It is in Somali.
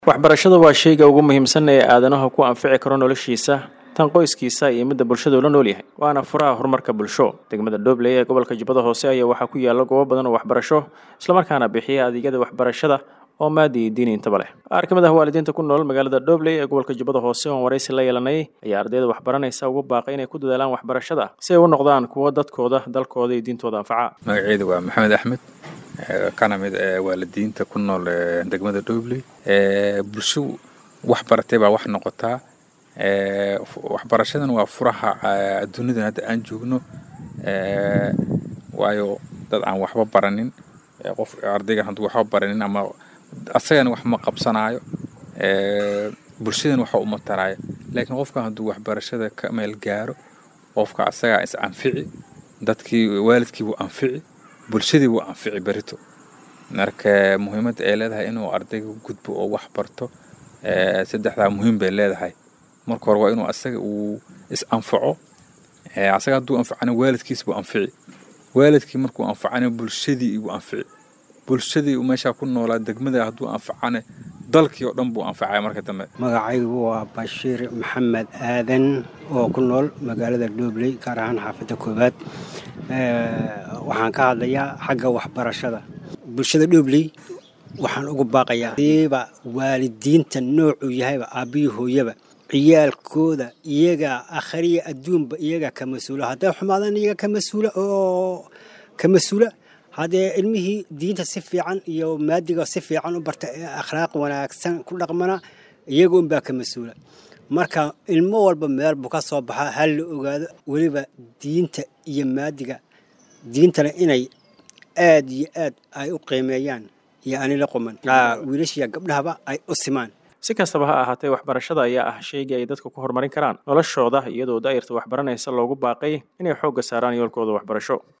waxbarashada waa shayga ugu muhiimsan ee aadanaha ku anfici karo noloshiisa tan qoyskiisa iyo midda bulshada uu la nool yahay waana furaha horumarka bulsho degmada dhobley ee gobolka jubbada hoose ayaa waxaa ku yaala goobo badan oo waxbarasho islamarkaana bixiya adeegyada waxbarashada oo maadi iyo diini intaba leh qaar ka mid ah waalidiinta ku nool magaalada dhobley ee gobolka jubbada hoose oon waraysi la yeelanay ayaa ardayda waxbaranaysa ugu baaqay inay ku dadaalaan waxbarashada si ay u noqdaan kuwo dadkooda dalkooda iyo diintooda anfaca magaceedu waa maxamed axmed kana mid waalidiinta ku nool degmada dhobley bulsho wax baratay baa wax noqotaa waxbarashadan waa furaha adduunidan hadda aan joogno waayo dad aan waxba baranin qof ardaygan hadduu waxba baranin ama asagana wax ma qabsanaayo bulshadan waxa uma taraayo laakiin qofka hadduu waxbarashada ka meel gaaro qofka asagaa is anfici dadkii waalidkii buu anfici bulshadii buu anfici berito marka muhiimadda ay leedahay inuu ardayga gudbo oo wax barto saddexdaa muhiim bay leedahay marka hore waa inuu asaga uu is anfaco asaga hadduu anfacana waalidkiis buu anfici waalidkii markuu anfacana bulshadii buu anfici bulshadii meeshaa ku noolaa degmada hadduu anfacana dalkii oo dhan buu anfacaya marka dambe magacaygu waa bashiir maxamed aadan oo ku nool magaalada dhobley gaar ahaan xaafadda koowaad waxaan ka hadlayaa xagga waxbarashada bulshada dhobley waxaan ugu baaqayaa diiba waalidiinta noocuu yahayba aabbihii hooyaba ciyaalkooda iyagaa akhriya adduunba iyagaa ka mas-uula hadday xumaadaan iyaga ka mas-uula oo ka mas-uula haddee ilmihii diinta si fiican iyo maadiga si fiican u barta ee akhlaaq wanaagsan ku dhaqmana iyaga unbaa ka mas-uula marka ilmo walba meel buu ka soo baxaa hal la ogaado weliba diinta iyo maadiga diintana inay aad iyo aad ay u qiimeeyaan iyo ani la quman wiilashiya gabdhahaba ay u simaan si kastaba ha ahaatee waxbarashada ayaa ah shaygii ay dadka ku horumarin karaan noloshooda iyadoo daa'irta waxbaranaysa loogu baaqay inay xoogga saaraan yoolkooda waxbarasho